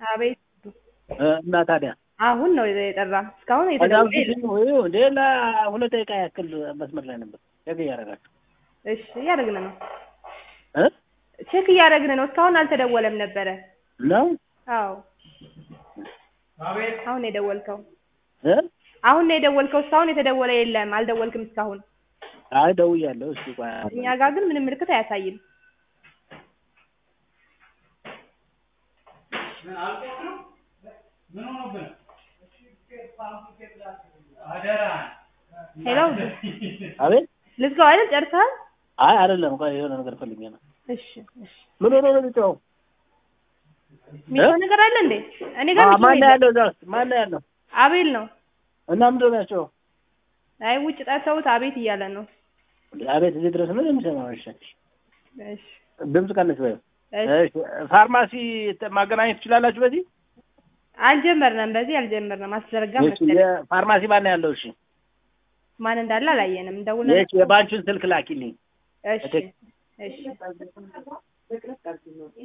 አቤት እ፣ እና ታዲያ አሁን ነው የጠራ። እስካሁን ከዛ የተደወለ በፊት የለም። ይኸው እንደ ለሁለት ደቂቃ ያክል መስመር ላይ ነበር። ቼክ እያደረጋችሁ እሺ እያደረግን ነው፣ እ ቼክ እያደረግን ነው። እስካሁን አልተደወለም ነበረ። ነው አዎ አሁን ነው የደወልከው። እ አሁን ነው የደወልከው። እስካሁን የተደወለ የለም። አልደወልክም እስካሁን። አይ ደውያለሁ። እስኪ ቆይ እኛ ጋር ግን ምንም ምልክት አያሳይም። ሄሎ አቤት ልዝጋው አይደል? ጨርሰሃል? አይ አይደለም። ቆይ የሆነ ነገር ፈልጌ ነው። እሺ እሺ። ምን ሆኖ ነው ልጫው? የሚጮህ ነገር አለ እንዴ? እኔ ጋር የሚጮህ ማን ነው የለም። ያለው እዛ ውስጥ? ማን ነው ያለው? አቤል ነው። እና ምንድን ነው ያቸው? አይ ውጭ ጠርተውት አቤት እያለ ነው። አቤት እዚህ ድረስ ነው የሚሰማው? እሺ እሺ ድምፅ ቀንስ በይው። እሺ። እሺ ፋርማሲ ማገናኘት ትችላላችሁ በዚህ? አልጀመርንም፣ በዚህ አልጀመርንም። አስዘረጋ እሺ መሰለኝ። የፋርማሲ ማን ነው ያለው? እሺ ማን እንዳለ አላየንም። እንደውለን እሺ የባንቹን ስልክ ላኪልኝ። እሺ እሺ